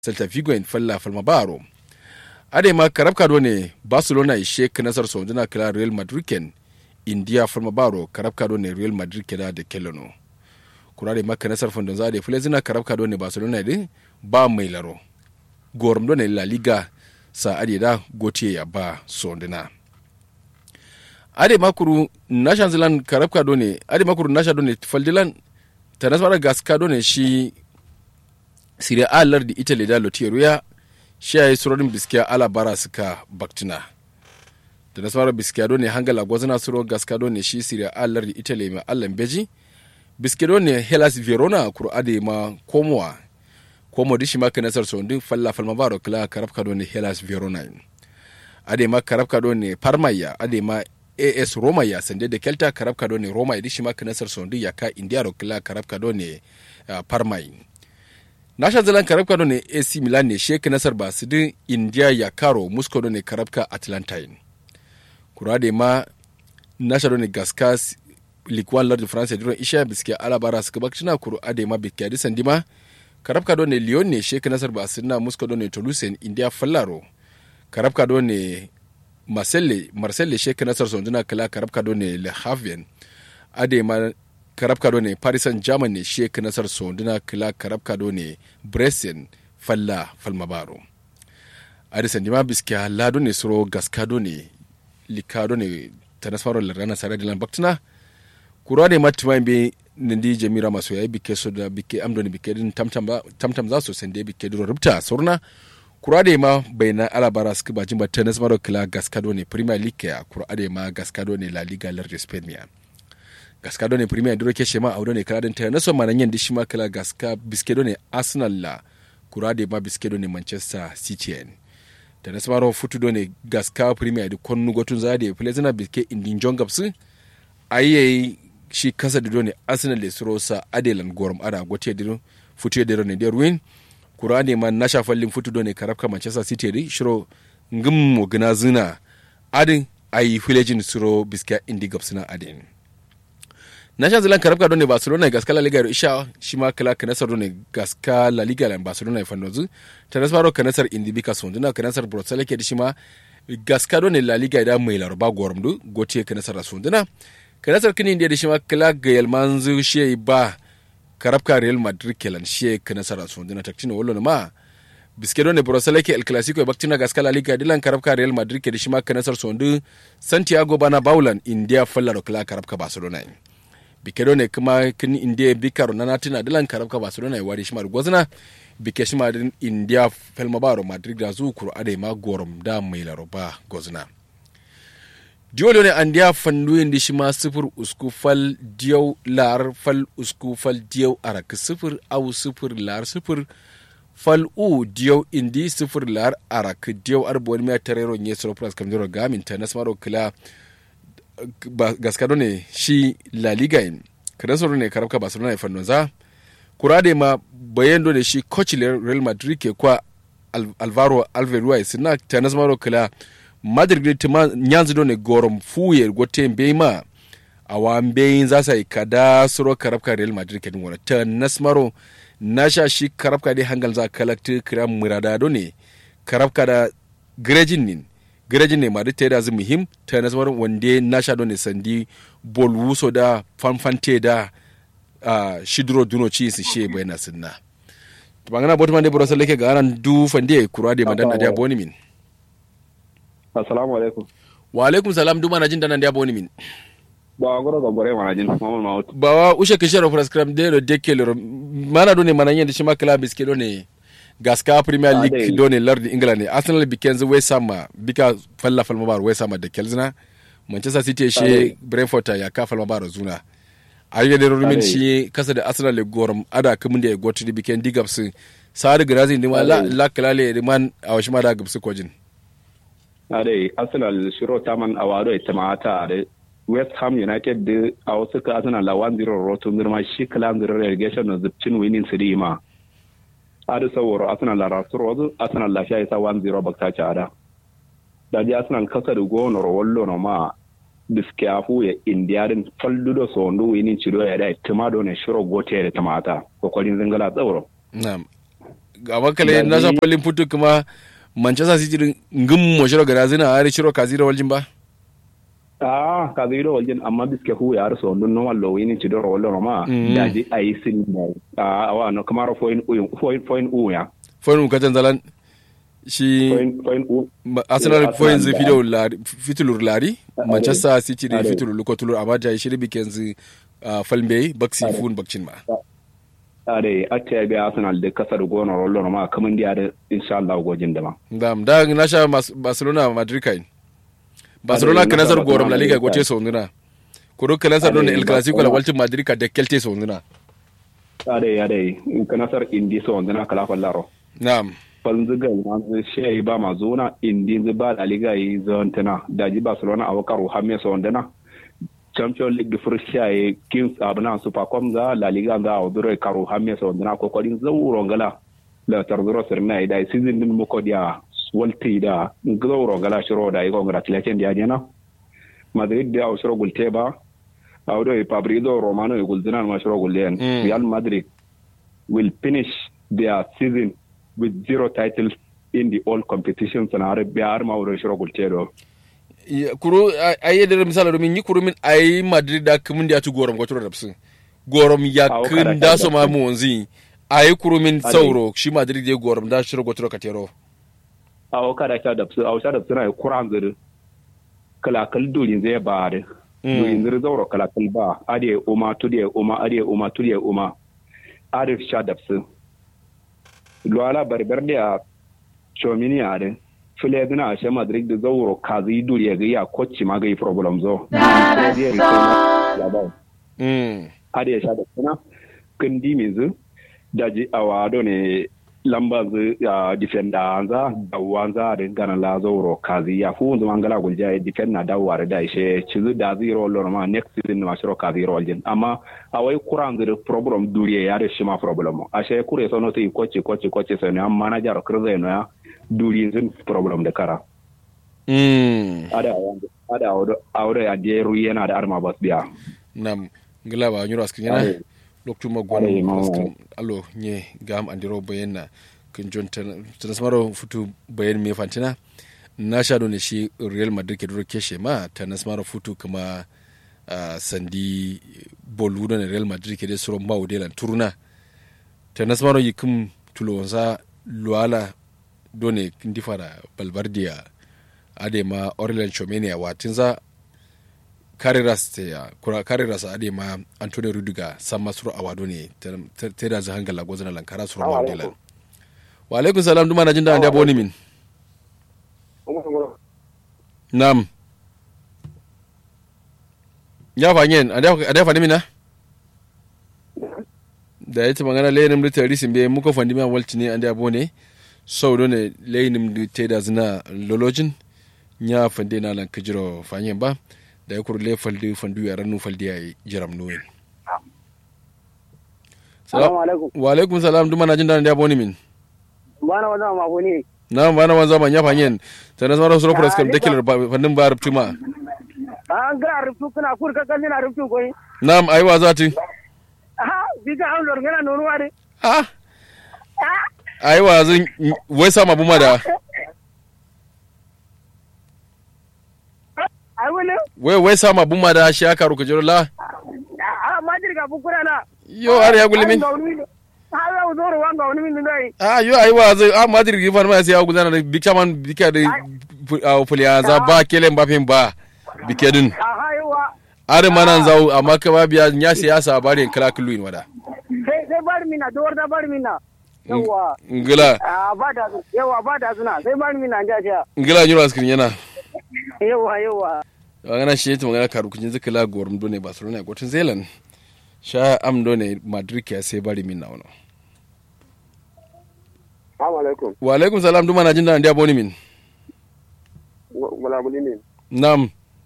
celta vigo en falla falma baro ade ma karabka do ne barcelona ishe nasar sonduna kala real madrid ken india falma baro karabka do ne real madrid keda da kelano kurare maka nasar fondon zade fulezina karabka do ne barcelona din ba mai laro gorum do ne la liga sa ade da gotiye ya ba sonduna ade makuru nashan zilan karabka do ne ade makuru nasha do ne faldilan tanasmara gaska do ne shi sire a lardi italy da lotiruya shi ya yi surorin biskiya ala bara suka baktina da nasarar biskiya do ne hangala gwazana suro gaska do ne shi sire a lardi italy mai allan beji biskiya do ne hellas verona kuro ade ma komowa komo dishi ma ka nasar sondin falla falma baro kala karabka do ne hellas verona ade ma karabka do ne parmaya ade ma as roma ya sande da kelta karabka do ne roma ya dishi ma ka nasar sondin ya ka india ro kala karabka do ne uh, parmai nasha zalan karabka do ne ac milan ne sheka nasar ba su din india ya karo moscow do ne karabka atlantine kura da ma nasha do ne gaska likwan lord france duron isha biske alabara suka bakcina kuru ade ma biske adi sandima karabka do ne lyon ne sheka nasar ba su na moscow do ne toulouse india fallaro karabka do ne marseille marseille sheka nasar sonduna kala karabka do ne le havien ade ma karabka do ne paris saint germain ne shi nasar sonduna kila karabka do ne brescian falla falmabaro adison dima biskiya lado ne suro gaska do ne likado ne tanasfaro larana sare dilan baktina kura ne matima be nindi jamira maso yayi bike so da bike amdo ne bike din tamtam tamtam za su sende bike do rubta surna kura da ma bayna alabara suka bajin ba tanasfaro kila gaska do ne premier league ya kura da ma gaska do ne la liga lar spain ya gaska do ne premier duro ke shema audo ne kala ta naso manan yan dishi ma kala gaska biskedo ne arsenal la kurade ma biskedo ne manchester city en ta naso maro futu do ne gaska premier di konnu gotun zade plezina biske indin jongapsu ayi shi kasa da do ne arsenal le surosa adelan gorum ada gote diro futu de ne der win kurade ma nasha fallin futu do ne karabka manchester city di shiro ngum mo gina zina adin ayi filejin suro biska indi gapsuna adin national zealand karabka don ne barcelona gaska la liga isha shi ma kala kanasar don ne gaska la liga la barcelona ya fandozu ta nasaro kanasar indibika sonduna kanasar brussels ke shi ma gaska don ne la liga da mai larba gormdu gote kanasar sonduna kanasar kini da shi ma kala ga yalmanzu shi ba karabka real madrid kelan shi kanasar sonduna taktina wallo ma biske don ne brussels ke el clasico baktina gaska la liga dilan karabka real madrid ke shi ma kanasar sondu santiago bana baulan india fallaro kala karabka barcelona bike ne kuma kin india bikaro na natina dilan karabka barcelona ya wari shimar gwazna bike shima din india felma baro madrid da zu kuro ade ma gorom da mai laroba gwazna diolo ne andiya fandu yin shima sifir usku fal diyau lar fal usku fal diyau arak sifir au sifir lar sifir fal u diyau indi sifir lar arak diyau arbo wani mai tarero nye soro pras kamjoro gamin ta nasmaro kila gaskado ne shi la liga in kada soro ne karabka barcelona fannon za kurade ma bayan ne shi coach real madrid ke kwa alvaro alvarez na tanas maro kala madrid tima nyanzu do ne gorom fuye gote ma awa mbeyin za sa kada soro karabka real madrid ke wala tanas maro nasha shi karabka de hangal za kalakti kira murada do ne karabka da grejin nin garajin ne mari ta da zu muhim ta nasarar wanda na sha ne sandi bol wuso da fanfante da uh, shidro duno ci su she bai na sunna to bangana botu mande bro sallake ga aran du fande kura de madan da boni min assalamu alaikum wa alaikum salam du mana jin dan da boni min ba goro ga bore mana jin mamul maut ba wa ushe ke shero prescribe de de kelero mana do ne mana yende shi makala biske do ne gaska premier league do ne lardi ingila ne arsenal biken zu west ham bika falla falma bar west ham da kelzina manchester city she brentford ya ka falma bar zuna ayi da rumin shi kasa da arsenal le gorum ada kamun da ya gotu da biken digabs sari grazi ni ma la la kalale man a washi ma da gabsu kojin ade arsenal shiro taman awado itamata ade west ham united da a wasu ka arsenal la 1-0 roto mirma shi kala 0 relegation na zubcin winning siri ma adu saworo arsenal la rasuro wazu arsenal la shayi sa 1-0 bakta ci ada da ji arsenal kasa da gono ro wallo no ma biske afu ya indiyarin falludo so ndu winin cido ya da tima do ne shiro gote da tamata kokarin zingala tsawro na'am amma kale na sa polin putu kuma manchester city din ngum mo shiro gara zina ari shiro kazira waljin ba ah kazira waljin amma biske hu ya so dun no wallo wini ci do rollo ma da ji ayi sin ah awa no kamaro foin uyu foin foin uya foin katan zalan shi arsenal foin zai fi da fitulur lari manchester city da fitulur lukotulur amma da shi ribi kenzi falmbe baksi fun bakcin ma are ate ya biya arsenal da kasar gona rollo ma kaman da da insha Allah gojin da ma dam da na sha barcelona madrid kai barcelona ka nazar gorom la liga gote so ngina kuro ka nazar don el clasico la waltin madrid ka da kelte so ngina are are ka nazar indi so ngina kala fallaro na'am fanziga yanzu shi ba ma zona indi ba la liga yi zontana da ji barcelona a wakaru hamme so ndana champion league fursiya ye kings abna super com za la liga za a dure karu hamme so ndana ko kodin zawuro ngala la tarzuro sirna da season din mu kodiya walti da zawuro ngala shiro da yi congratulation da jena madrid da shiro gulte ba awdo e fabrizo romano e gulzina ma shiro gullen real madrid will finish their season with zero titles in the all competitions and har biyar ma wurin shiro gulte do kuru ayi da misala domin yi kuru min ayi madrid da kumin da ya ci gorom gwaturo da su gorom ya kun da so ma mu wanzi ayi kuru min sauro shi madrid ya gorom da shiro gwaturo ka tero awo kada ta da su awo ta da su na kuran zuri kalakal durin zai ba da durin zuri zauro kalakal ba ade uma tudiye uma ade uma tudiye uma ade sha da su luwala barbar da chomini ade fule dina ashe madrid da zauro kazi duri ya gaya kocci ma gai problem zo ade ya sha da suna kindi mizu daji awado ne lamba zu ya defender anza dawanza da gana la zauro kazi ya fu zuma ngala gulja ya defend na dawar da ishe cizu da zero lor ma next season ma shiro kazi roljin amma awai kuran zu problem duri ya da shi ma problem ashe kure sono sai kochi kochi kochi sai ne amma manager kirze no ya duri zin problem da kara mm ada ada awdo ya de ru yana da arma bas biya nam ngila ba nyuro askin yana loktuma gon alo nye gam andiro bayenna kin jon tanasmaro futu bayen me fantina na sha ne shi real madrid ke duro keshe ma tanasmaro futu kuma uh, sandi bolu ne real madrid ke de suro mawo de lan turuna tanasmaro yikum tulonza luala done kindi fara balbardia ade ma orlan chomenia watinza kariras te ya kura kariras ade ma antone rudiga samma suru awado ne te da za hangala gozana lankara suru ma dela wa alaikum salam duma na jinda ande aboni min nam ya fanyen ade ade fani mina da yace magana lenim da tari simbe muka fandi ma walti ne ande abone sau ne lenim da te da zina lolojin nya fande na lan kajiro fanyen ba da ya kurle faldi fandu ya ranu faldi ya jiram nuwen wa alaikum salam duma na jin da ya boni min bana wanza ma boni na bana wanza ma nya fanyen tana zama sura press kam dakilar fannin ba rubtu ma an ga rubtu kana kur ka kan na rubtu koyi na'am ai wa zati ha biga an lor gana nonu wade ah ai wa zan wai sama buma da wai wai sama buma da shi aka ruka jiro la a majir ga bukura na yo har ya gulimin ha ya zoro wanga wani min dai a yo ai wa zai a majir gi farma sai ya gudana da bikaman bika da fuliya za ba kelen ba fin ba bike din a haiwa are manan zau amma ka ba biya nya siyasa bare kala kullu in wada sai sai bar mina dor da bar mina yawa ngila a ba da yawa ba da suna sai bar mina ja ja ngila nyuro askin yana yawa yawa magana shi ta magana karu kunjin zika la gorum done barcelona gotin zealand sha am done madrid ya sai bari min nawo Assalamu alaikum. wa alaikum salam duma na jin da ndiya boni min Wala muli ne. nam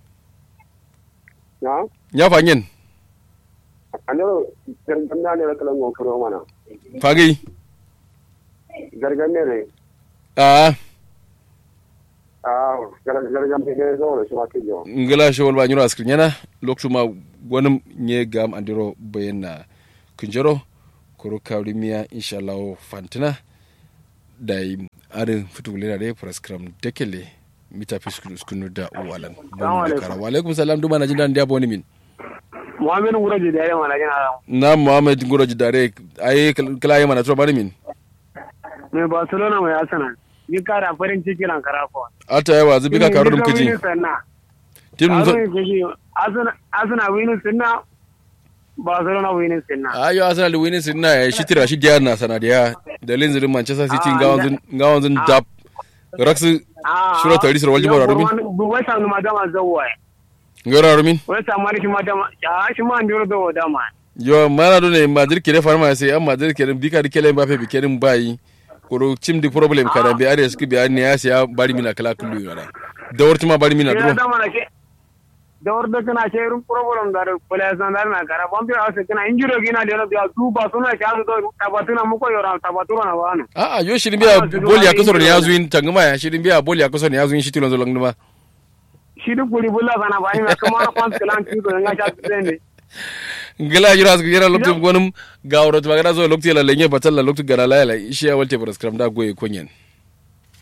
Na? ya fanyen Anero gargan na ne da kalan gon kuro mana. fagi Gargan ne ne. a Ah, gargan gargan ne zo da shi ma ke jo. ngila shi wal ba nyuro askin yana loktu ma gonum nye gam andiro bayenna kunjero kuru kawri miya inshallah fantina da yi arin fitulina da praskram dekele mita fiskunu da uwalan bon kara wa alaikum salam duma na jin dan diabo ni min muhammed nguraji da yawa na jina na muhammad ngoroji dare ayi kala yama na to bari min mai barcelona mai arsenal ni kara farin ciki lan karafo ata yawa zubi ka karo dum kaji tim arsenal winin sinna barcelona winin sinna ayo arsenal winin sinna ya shitira shi diyar na sanadiya da linzirin manchester city ngawon ngawon zin dap raksu shura tari sir waljibara rumin wai sa ma dama zawwa ngara rumin wai sa ma shi ma dama ya shi ma ndiro do dama yo mana do ne madrid kere farma sai an madrid kere bika dikele mbappe bikerin bayi koro cim di problem kada bi are ski bi ne ya siya bari mina kala kullu yara da warti ma bari mina dro da warda kana ce irin problem da kula san da na kara bombi a sai kana injiro gina da ya du ba suna ka do tabatuna muko yora tabatura na wani a a yo shirin biya boli ya kasoro ne ya zuin tanguma ya shirin biya boli ya kasoro ne ya zuin shi tilon zolong duma shi duk guri bulla sana ba ni kuma kwan kilan ti do nga sha tsende ngala yura su yara loktu gonum gawro to magana zo loktu la lenye batal la loktu gara la la ishiya walte prescribe da goye konyen